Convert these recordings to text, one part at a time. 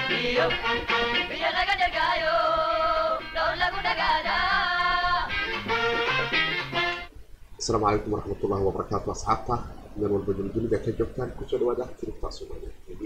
iyo biyo laga dhegaayo dhowr lagu dhagaadaa asalaamu calaykum waraxmatullahi wabarakaatu asxaabta meel walba duldunida ka joogtaan kusoo dhawaada tiribtaa soomaaliya tv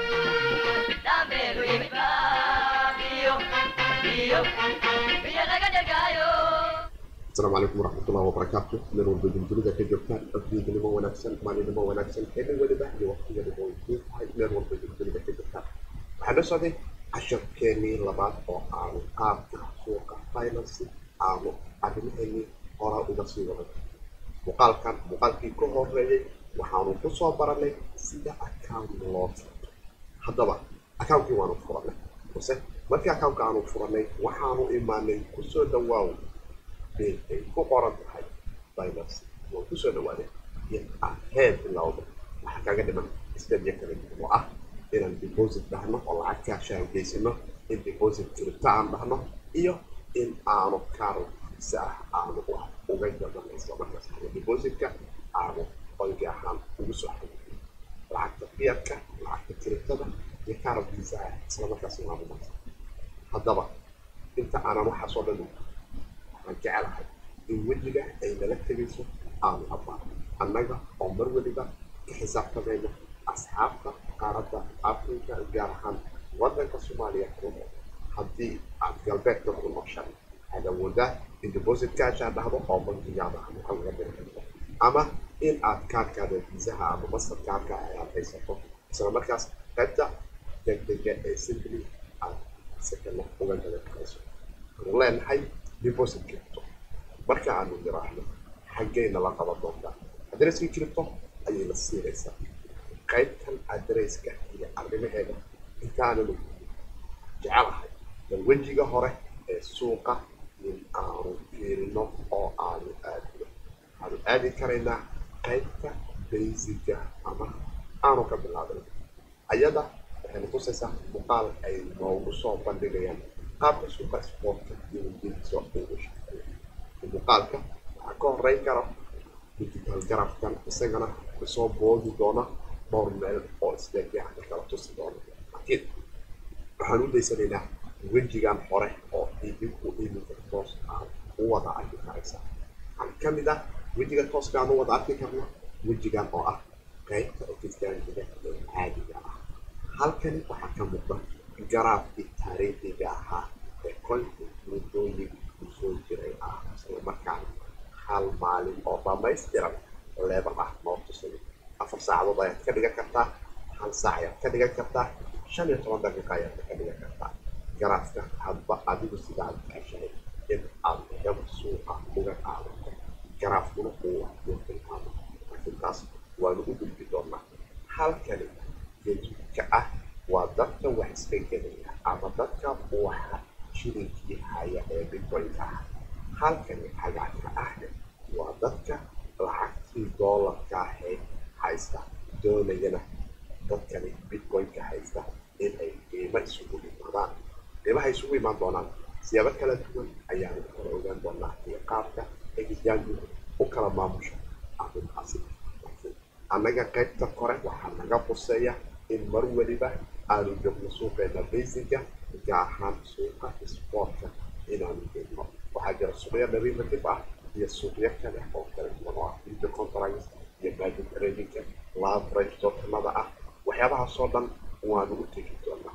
dambeelu yimid baa iyo iyo biyo laga dhegaayo asalaamu calaykum waraxmatullahi wabarakaatu meel walba duldunida ka joogtaan abdiidnimo wanaagsan maalinimo wanaagsan xilli weliba iyo waqtigeedaba way kuu tahay meel walba duldunida ka joogtaan waxaa noo socday casharkeenii labaad oo aanu qaabka suuqa finance aanu arrimaheenii horaa uga sii wadan muuqaalkan muuqaalkii ka horeeyey waxaanu ku soo baranay sida account loo furto haddaba account-kii waanu furanay balse markii account-ka aanu furanay waxaanu imaanay kusoo dhawaaw meel ay ku qoran tahay binance waan kusoo dhawaaday in aan head bilowdo waxaa kaaga dhiman stadiya kala duwan oo ah inaan deposit dhahno oo lacag kaashaan geysano in deposit kiribta aan dhahno iyo in aanu kaaro si ah aanu wax uga gadanay isla markaas ama depositka aanu bangi ahaan ugu soo xayiyo lacagta fiyadka lacagta kiribtada iyo kaaro visa ah isla markaas aanu marsa haddaba inta aanan waxaasoo dhan waxaan jecelahay in wejiga ay nala tegayso aanu abaano annaga oo mar weliba ka xisaabtamayna asxaabta qaaradda afrika gaar ahaan waddanka soomaaliya ku nool haddii aad galbeedka ku nooshahay waxaad awoodaa in deposit kaashaa dhahdo oo bankigaada ama waxa laga diri karto ama in aad kaarkaada viisaha ama master kaarka ayaad haysato isla markaas qaybta degdega ee simply aad sekana uga gadan karayso waxaanu leenahay deposit kiribto marka aanu niraahno xaggayna la qaban doontaa adreskii kiribto ayayna siinaysaa qaybtan adresska iyo arrimaheeda intaananu jecelahay bal wejiga hore ee suuqa in aanu fiirino oo aanu aadino waxaanu aadi karaynaa qaybta baysiga ama aanu ka bilaabin ayada waxayna tusaysaa muuqaal ay noogu soo bandhigayaan qaabka suuqa sportka iyo wajadiisa ugu shaqeeya muuqaalka waxaa ka horeyn kara digital garafkan isagana kusoo boodi doona dhowr meel oo isleegyaha kala tusi doona laakiin waxaan u daysanaynaa wejigan hore oo idinku iminka toos aad u wada arki karaysaa waxaan ka mid ah wejiga tooska aan u wada arki karno wejigan oo ah qaybta ofiskaankiga ee caadiga ah halkani waxaa ka muuqda garaafkii taariikhiga ahaa ee kolkii muddooyin kusoo jiray ah isla markaana hal maalin oo dhamaystiran leebal ah noo tusay afar saacadood ayaad ka dhigan kartaa hal saac ayaad ka dhigan kartaa shan iyo toban daqiiqa ayaad ka dhigan kartaa garaafka hadba adigu sida aad jeceshahay in aad gab suuqa uga qaadato garaafkuna uu wax kuu tilmaamo laakiin taas waanu u gudbi doonaa halkani geedka ah waa dadka wax iska gelaya ama dadka waxa shilinkii haya ee bitcoin-ka ah halkani cagaarka ahna waa dadka lacagtii doolarka ahayd haysta doonayana dadkani bitcoin-ka haysta in ay qiimo isugu imaadaan qiimaha isugu imaan doonaan siyaabo kala duwan ayaanu kala ogaan doonaa iyo qaabka egiyaanku u kala maamusho arrintaasi laakiin annaga qaybta kore waxaa naga quseeya in mar weliba aanu joogno suuqeena basiga gaar ahaan suuqa sportka inaanu joogno waxaa jira suuqyo derivative ah iyo suuqyo kale oo kala duwan oo ah video conference iyo margin tradingka laverage tokenada ah waxyaabahaasoo dhan waanu u tegi doonaa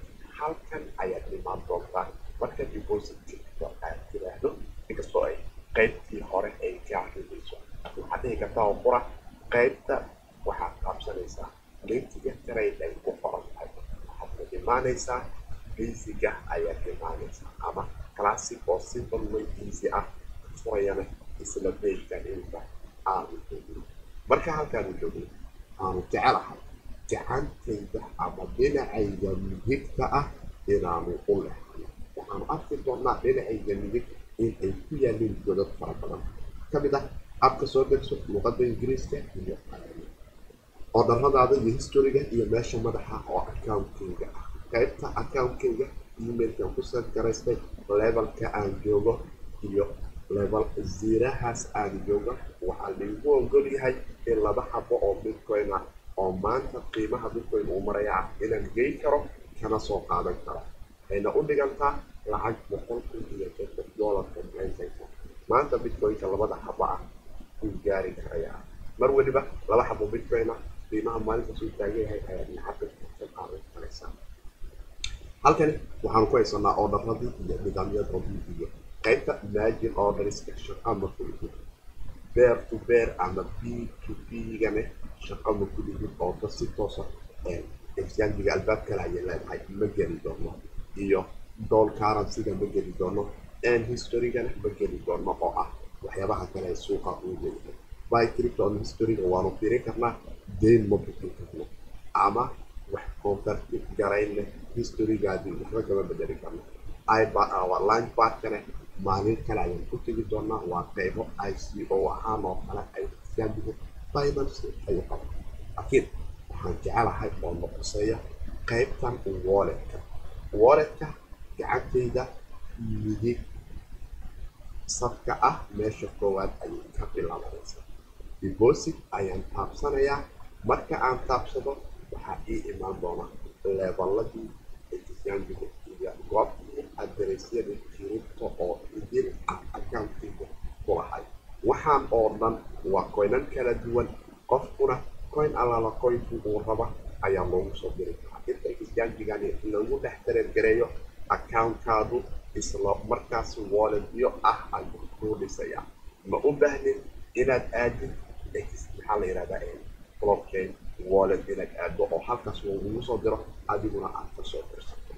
halkan ayaad imaan doontaa marka depositka aad tiraahdo inkastoo ay qaybtii hore ay ka arinayso waxaad dhihi kartaa oo qura qaybta waxaad qaabsanaysaa linkiga trade ay ku qoran tahay waxaad imaanaysaa basiga ayaad imaanaysaa ama classic oo simple way easy ah furayana isla bejka inta aanu joogin marka halkaanu joogin aanu jecelahay gacantayda ama dhinacayda midigta ah inaanu u lehano waxaanu arki doonaa dhinacayda midig in ay ku yaalin godad fara badan ka mid ah abka soo degso luqadda ingiriiska iyo oodharadaada iyo historiga iyo meesha madaxa oo account-kayga ah qaybta account-kayga emailkan ku send garaystay levelka aan joogo iyo level zirahaas aan joogo waxaa laigu ogol yahay in laba xabo oo bitcoin ah oo maanta qiimaha bitcoin uu maraya ah inaan geyn karo kana soo qaadan karo waxayna u dhigantaa lacag boqol kun iyo soddon doolarka maraykanka maanta bitcoinka labada xabo ah uu gaari karayaa mar weliba laba xabo bitcoin ah qiimaha maalinta suu taagan yahay ayaad lacagta ka qaadan karaysaa halkani waxaanu ku haysanaa ordaradii iyo nidaamyadooda iyo qaybta imagine orderska shaqa ma kulihid bear to bear ama b to b gane shaqa ma kulihid oo dad si toosa exchangiga albaab kale ayay leedahay ma geli doono iyo doll currencyga ma geli doono and historygana ma geli doono oo ah waxyaabaha kale ee suuqa uu leeyahay by crypto on historyga waanu fiirin karnaa deyn ma bixin karno ama wax convertit garayn leh historygaadii waxba kama bedeli karno our lunch barkane maalin kale ayaan ku tegi doonaa waa qeybo i c o ahaan oo kale ay exchangiga finance ay qaba laakiin waxaan jecelahay oo noqoseeya qaybtan walletka walletka gacantayda midig safka ah meesha koowaad ayay ka bilaabanaysaa deposit ayaan taabsanayaa marka aan taabsado waxaa ii imaan doona leebaladii exchangiga iyo goobtii aderesyada kiribto oo idin ah accountkiga ku lahay waxaan oo dhan waa coynan kala duwan qofkuna coin allaala coinku uu raba ayaa loogu soo diri karaa inta exchangigan lagu dhex dareergareeyo accountkaadu isla markaas walletyo ah ayuu kuu dhisayaa ma u baahnin inaad aadid maxaa la yihahdaa blockchain wallet inaad aado oo halkaas lagugu soo diro adiguna aad ka soo dirsato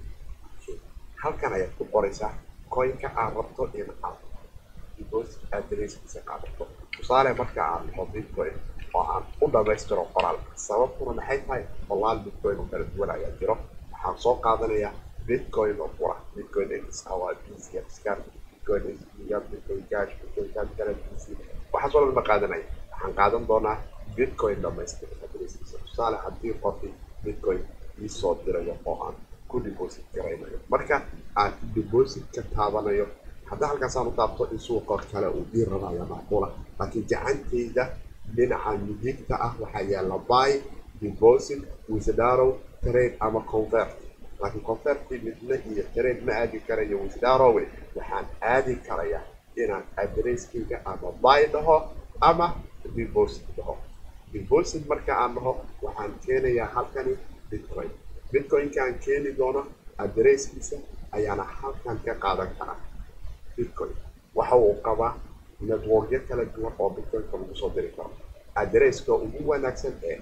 halkan ayaad ku qoraysaa coinka aad rabto in aad deposit addresskiisa qaadato tusaale marka aad dhaho bitcoin oo aan u dhamaystiro qoraal sababtuna maxay tahay qolaal bitcoin oo kala duwan ayaa jiro waxaan soo qaadanayaa bitcoin oo qura bitcoin x waa bc scan bitcoin sga bitcoin cash bitcoin cash currency waxaas oo dhan ma qaadanaya waxaan qaadan doonaa bitcoin dhamaystir addresskiisa tusaale haddii qofki bitcoin ii soo dirayo oo aan ku deposit garaynayo marka aan depositka taabanayo hadda halkaasaan u taabto in suuqa kale uu ii rabaya macquula laakiin gacantayda dhinaca midigta ah waxaa yaala buy deposit withdarow trade ama convert laakiin converti midna iyo trade ma aadi karayo withdarowe waxaan aadi karayaa inaan adresskayga ama buy dhaho ama deposit dhaho deposit marka aan dhaho waxaan keenayaa halkani bitcoin bitcoinkaan keeni doono adresskiisa ayaana halkan ka qaadan karaa bitcoin waxa uu qabaa networkyo kala duwan oo bitcoinka lagu soo diri karo adresska ugu wanaagsan ee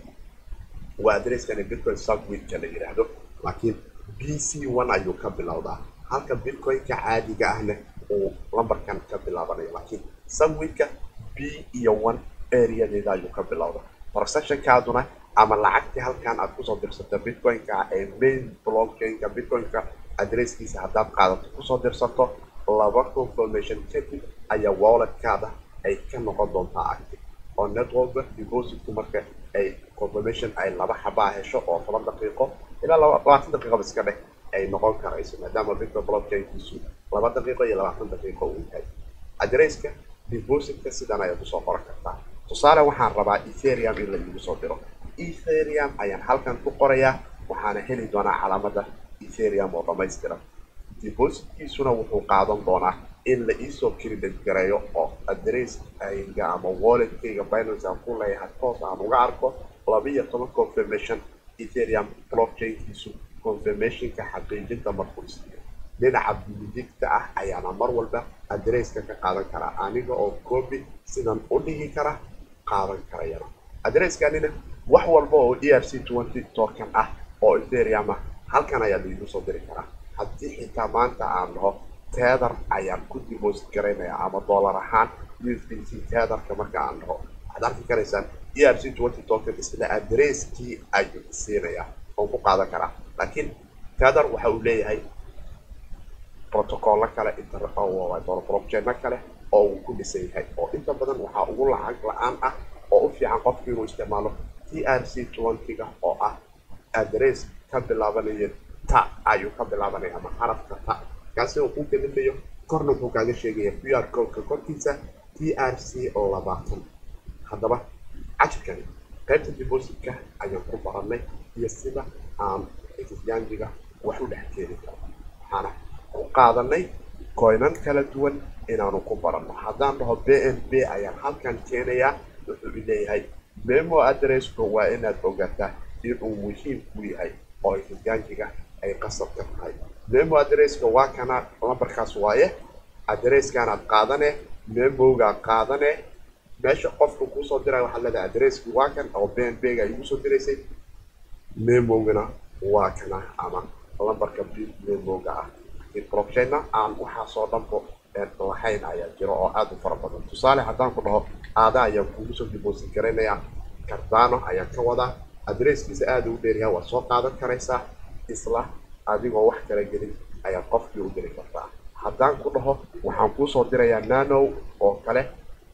waa adresskani bitcoin subwitka la yidhaahdo laakiin b c one ayuu ka bilowdaa halka bitcoinka caadiga ahna uu lambarkan ka bilaabanayo laakiin subwitka b iyo one areadeeda ayuu ka bilowdaa transactionkaaduna ama lacagtii halkan aad kusoo dirsata bitcoinka ee main blockchainka bitcoinka adresskiisa haddaad qaadato kusoo dirsato laba confirmation kadib ayaa walletkaada ay ka noqon doontaa active oo networka depositku marka ay confirmation ay laba xabaa hesho oo toban daqiiqo ilaa labaatan daqiiqaba iska dheh ay noqon karayso maadaama bitcoin blockchainkiisu laba daqiiqo iyo labaatan daqiiqo uu yahay adresska depositka sidan ayaad usoo qoran kartaa tusaale waxaan rabaa etherium in la iigu soo diro etherium ayaan halkan ku qorayaa waxaana heli doonaa calaamada etherium oo dhamaystiran depositkiisuna wuxuu qaadan doonaa in la iisoo credit gareeyo oo adresskayga ama walletkayga binance aan ku leeyahay toos aan uga arko laba iyo toban confirmation ethereum blockchainkiisu confirmationka xaqiijinta markuu isiiyo dhinaca midigta ah ayaana mar walba adresska ka qaadan karaa aniga oo copy sidan u dhigi kara qaadan karayana adreskanina wax walba oo e r c twenty token ah oo ethereum ah halkan ayaa laigu soo diri karaa haddii xitaa maanta aan dhaho tether ayaan ku deposit garaynaya ama dollar ahaan usdc tetherka marka aan dhaho waxaad arki karaysaan e r c twenty token isla adresskii ayuu siinayaa oon ku qaadan karaa laakiin tether waxa uu leeyahay protocollo kale blockchaino kale oo uu ku dhisan yahay oo inta badan waxaa ugu lacag la-aan ah oo u fiican qofki inuu isticmaalo t r c twenty-ga oo ah adress ka bilaabanaya ta ayuu ka bilaabanaya ama xarafka ta kaasi oo ku gelimayo korna wuxuu kaaga sheegaya q r codeka korkiisa t r c oo labaatan haddaba cajirkani qaybta depositka ayaan ku baranay iyo sida aan exchangiga wax u dhex keeni karo waxaana ku qaadanay coinan kala duwan inaanu ku baranno haddaan dhaho b n b ayaan halkan keenayaa wuxuu leeyahay memo addresska waa inaad ogaataa inuu muhiim ku yahay oo exchangiga ay qasab ka tahay memo addresska waa kana lambarkaas waaye addresskanad qaadane memogaad qaadane meesha qofka kuusoo diraya waxaad leedahay addresski waa kan oo b n b ga igu soo diraysay memogana waa kana ama lambarka b memoga ah laakiin blockchainna aan waxaasoo dhanbo lahayn ayaa jiro oo aada u fara badan tusaale haddaan ku dhaho aada ayaan kugu soo deposit garaynayaa cardano ayaan ka wadaa adresskiisa aada u dheeryahay waad soo qaadan karaysaa isla adigoo wax kala gelin ayaad qofkii u diri kartaa haddaan ku dhaho waxaan kuusoo dirayaa nano oo kale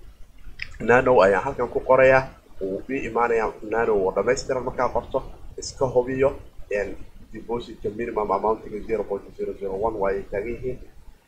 nano ayaan halkan ku qorayaa wuu ii imaanayaa nano oo dhamaystiran markaa qorto iska hubiyo depositka minimum amountiga zero point zero zero one waa ay taagan yihiin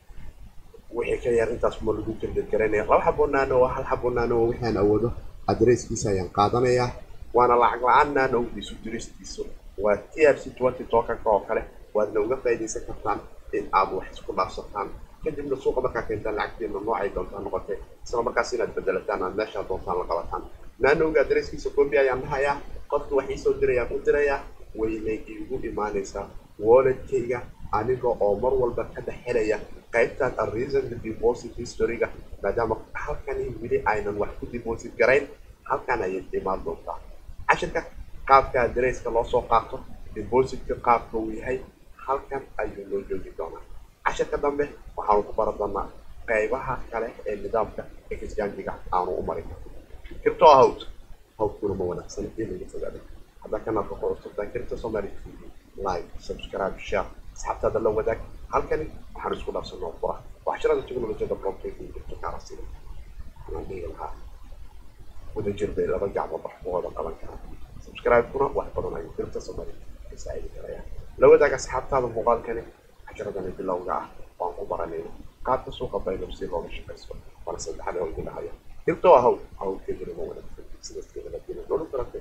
wixii ka yar intaas ma lagu jildid garanaya laba xabo nano hal xabo nano waxaan awoodo adresskiisa ayaan qaadanayaa waana lacag la-aan nanowgiisu diristiisu waa t r c twenty tokanka oo kale waadna uga faa'iidaysan kartaan in aad wax isku dhaafsataan kadibna suuqa markaa keentaan lacagteena noocay doontaa noqotay isla markaas inaad bedelataan aad meeshaa doontaan la qabataan nanowga adresskiisa copy ayaan dhahayaa qofka wax iisoo dirayaan u dirayaa waynay iigu imaanaysaa walletkayga aniga oo mar walba ka dhex helaya qaybtan arreason deposit historyga maadaama halkani weli aynan wax ku deposit garayn halkan ayay imaan doontaa cashirka qaabka adresska loo soo qaato depositka qaabka uu yahay halkan ayuu loo joogi doonaa cashirka dambe waxaanu ku baran doonaa qaybaha kale ee nidaamka exchangiga aanu u marin kirto hawd hawdkuna ma wanaagsan in laga fogaado haddaa kanaalka ku cusubtaa kirto somali tv like subscribe share asxaabtaada la wadaag halkani waxaan isku dhaafsanoo qura waxshirada technolojiyada blockchain jirto kaarasiga waxaan dhihi lahaa wadajir bay laba gacmood wax ku wada qaban karaan subscribe-kuna wax badan ayuu kirta somali ka saacidi karayaan la wadaag asxaabtaada muuqaalkani cashiradani bilowga ah waan ku baranayna qaabka suuqa baynab si looga shaqaysto waana saddexaad oo idin dhahaya kirto ahow hawdkeeduna ma wanaagsan sidaas keeda la dina nolol karate